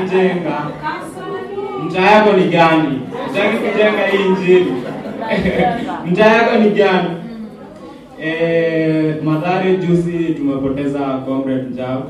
jenga. Mtaa yako ni gani? Utaki kujenga hii injili? Mtaa yako ni gani? Eh, Mathare juzi tumepoteza Comrade Njau.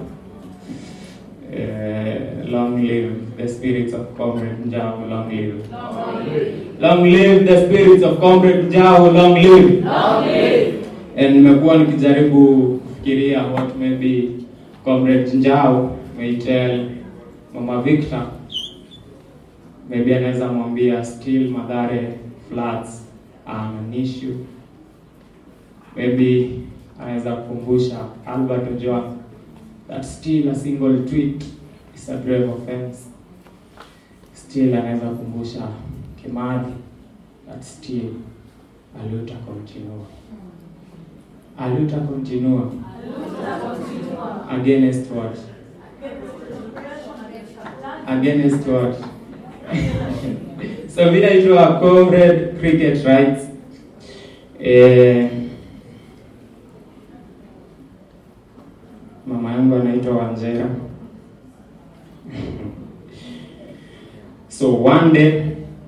Eh, long live the spirits of Comrade Njau, long live. Long live the spirits of Comrade Njau, long live. And nimekuwa nikijaribu kufikiria what maybe Comrade Njau may tell Mama Victor. Maybe anaweza mwambia still Mathare floods are an issue. Maybe anaweza kukumbusha Albert Ojwang that still a single tweet is a grave offense. Still anaweza kukumbusha Kimathi that still a luta continua. A luta continua against what? Against what? so mi naitwa Comrade Cricket Rights. Eh, mama yangu anaitwa Wanjera. so one day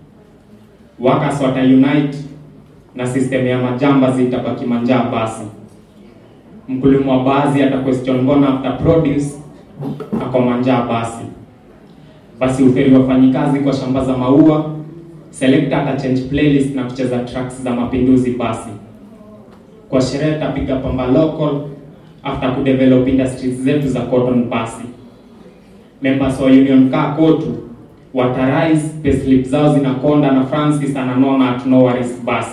workers wata unite na system ya majamba zitabaki manjaa basi. Mkulima wa basi ata question mbona after produce ako manjaa basi. Basi uferi wafanyikazi kwa shamba za maua, selector ata change playlist na kucheza tracks za mapinduzi basi. Kwa sherehe tapiga pamba local after kudevelop industries zetu za cotton basi. Members wa union kaa kotu watarise payslip zao zinakonda na Francis ananona at no worries basi.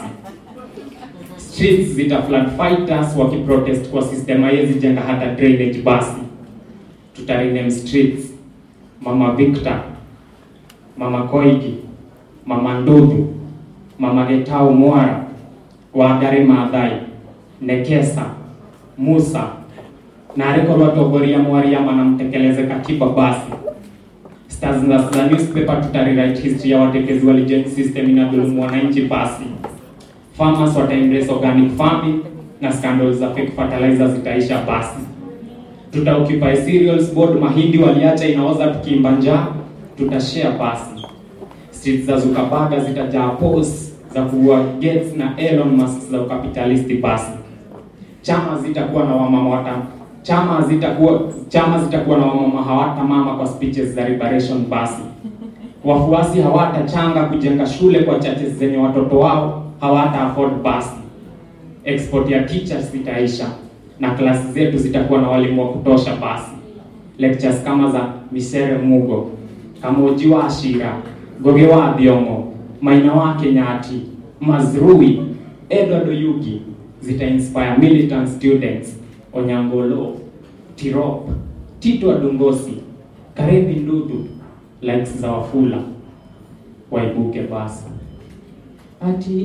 Streets zita flood fighters wakiprotest kwa system haiwezi jenga hata drainage basi. Tutarename streets Mama Victor, Mama Koigi, Mama Ndudhu, Mama Getau Mwara, Wangari Maathai, Nekesa, Musa na arekorwo atongoria mwariama na mtekeleze katiba basi stars na za newspaper tutarewrite history ya watetezi wa legend system inadhulumu wananchi basi farmers wata embrace organic farming na scandals za fake fertilizer zitaisha basi tuta occupy cereals board mahindi waliacha inaoza tukiimba njaa tutashare basi streets za Zuckerberg zitajaa posts za kuua Gates na Elon Musk za ukapitalisti basi chama zitakuwa na wamama wata chama zitakuwa chama zitakuwa na wamama hawata mama kwa speeches za liberation basi wafuasi hawatachanga kujenga shule kwa churches zenye watoto wao hawata afford basi export ya teachers zitaisha na klasi zetu zitakuwa na walimu wa kutosha basi lectures kama za Misere Mugo Kamoji wa Ashira Goge wa Thiongo Maina wa Kenyati Mazrui Edward Oyugi zita inspire militant students Onyangolo Tirop Tito Adongosi Karevi Ndudu likes za Wafula waibuke basi ati